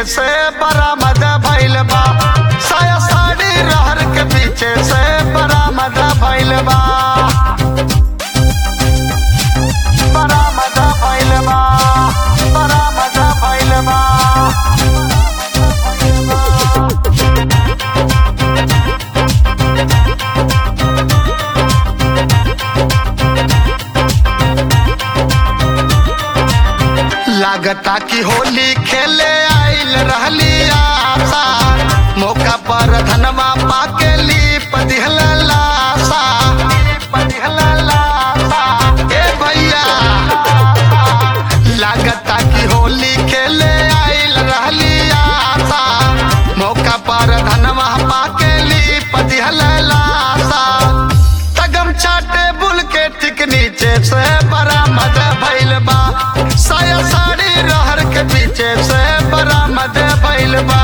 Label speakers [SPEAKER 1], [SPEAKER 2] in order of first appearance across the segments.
[SPEAKER 1] से बरामद भइल बा साया साड़ी रहर के पीछे से बरामद भइल बा बरामद भइल बा बरामद भइल बा लागता कि होली खेले आइल रहली आशा मौका पर धनवा पाके लीप दिहल लाशा लीप दिहल लाशा ए भैया लागता कि होली खेले आइल रहली आशा मौका पर धनवा पाके लीप दिहल लाशा तगम छाटे बुल के ठीक नीचे से बरामद भइल बा साया साड़ी रहर के पीछे से बरामद भइल बा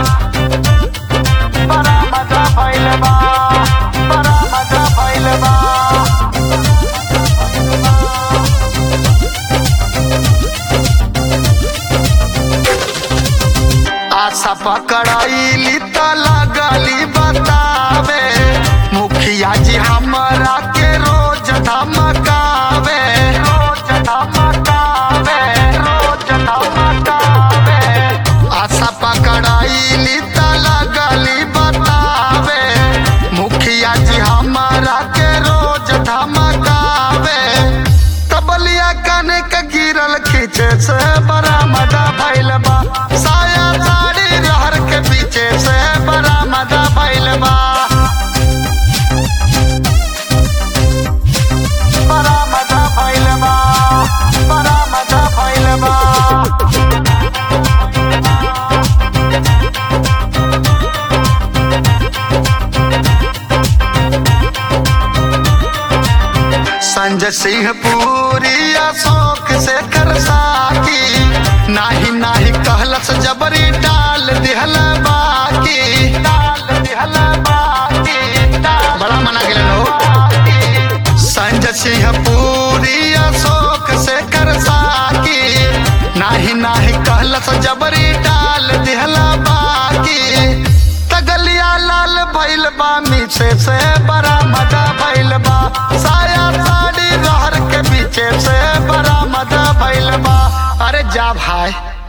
[SPEAKER 1] बरामद भइल बा बरामद भइल बा आशा पकड़ाइली त लगली बतावे मुखिया जी हमरा के रोज धमकावे रोज धमकावे रोज धमकावे आशा पकड़ाइली त लगली बतावे मुखिया जी हमरा के रोज धमकावे तबलिया काने के गिरल खींचे से बरामद भइल बा साया साड़ी रहर के पीछे से बरामद भइल बा बरामद भइल बा बरामद भइल बा संजय सिंह पूरी अशोक से कर साकी नाही नाही कहलस जबरी डाल दिहल बाकी डाल दिहल बाकी डाल- बड़ा मना गेल लोग संजय सिंह पूरी अशोक से कर साकी नाही नाही कहलस जबरी डाल दिहल बाकी तगलिया लाल भइल बा मीसे से बरामद भइल बा साया साड़ी रहर के पीछे से बरामद भइल बा अरे जा भाई